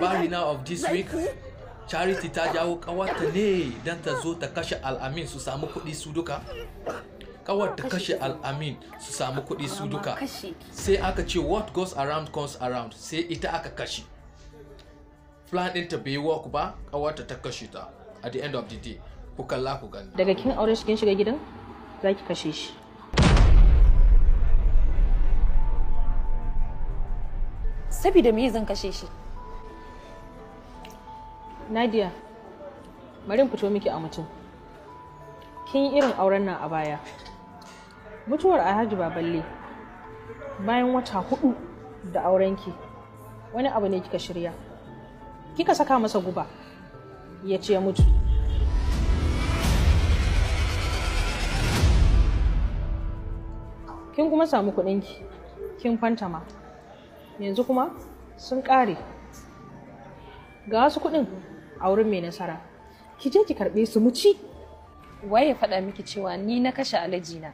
labari na of this week charity ta jawo kawarta ne don ta zo ta kashe al'amin su samu kuɗi su duka kawar ta kashe al'amin su samu kuɗi su duka sai aka ce what goes around comes around sai ita aka kashe plan ɗinta bai work ba kawarta ta kashe ta at the end of the day ku kalla ku gani daga kin aure shi kin shiga gidan za ki kashe shi Sabida me zan kashe shi? nadia bari in fito miki a mutum kin yi irin auren nan a baya mutuwar alhaji baballe bayan wata hudu da aurenki wani abu ne kika shirya kika saka masa guba ya ce ya mutu kin kuma samu kuɗinki kin fantama yanzu kuma sun ƙare ga wasu kuɗin a wurin mai nasara ki je ki karɓe su mu ci Waye ya faɗa miki cewa ni na kashe alaji na?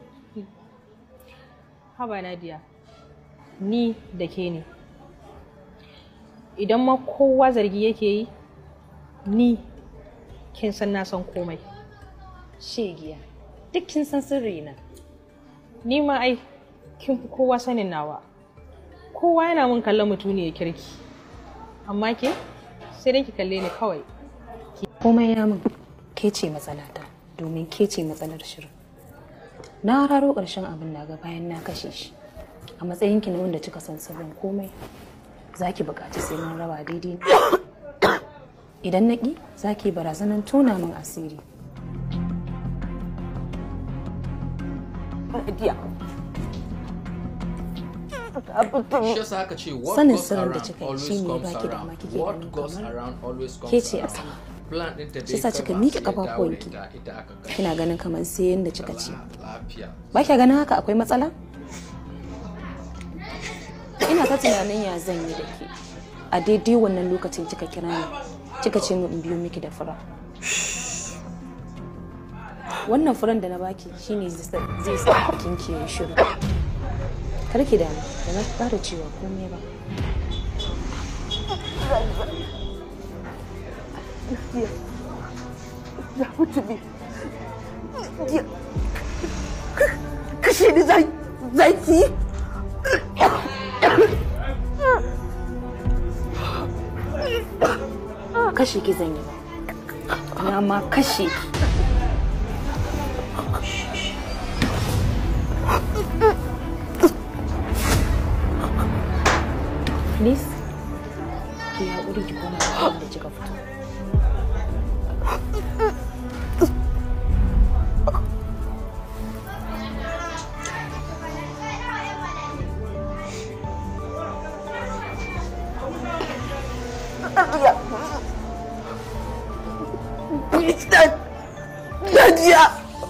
haba Nadia ni da ke ne idan ma kowa zargi yake yi ni kin san na san komai Shegiya. Duk kin san sirri na. ni ma ai kin fi kowa sanin nawa kowa yana min kallon mutuniyar kirki amma ke sai dai ki kalle ni kawai Komai ya min ke ce matsalata domin ke ce matsalar shirin. Na raro ƙarshen abin daga bayan na kashe shi. A matsayinki na wanda kika san sirrin komai za ki buƙaci sai mun raba daidai ne. Idan na ƙi za ki barazanar tona min asiri. shi yasa aka ce what Sanin goes sirrin da around kika yi always shine ya comes baki dama around kike what ganin goes kamar around always comes ke ce a around sama. plan ɗinta Shi bai yasa kika gama miƙe sai ya dawo da ƙafafuwanki. ita ita aka kashe Kina ganin kamar sai yanda kika ce. lafiya Ba kya ganin haka akwai matsala? Ina ta tunanin ya zan yi da ke. A daidai wannan lokacin kika kira ni, kika ce min in biyo miki da fura. Wannan furan da na baki shine zai sa- zai sa kin ke shiru. Kar ki damu, da na fara cewa komai ba. kashe ni zai zaki Kashe ki zan yi ba. Na ma kashe ki. Please, ki haƙuri ki koma da kika fito. Nadia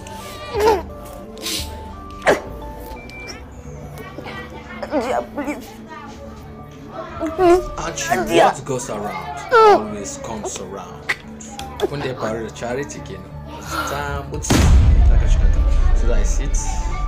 Nadia please please Actually, what goes around always comes around. Kun da ya faru da charity kenan. Ta mutu ta kashe kanta. So that is it.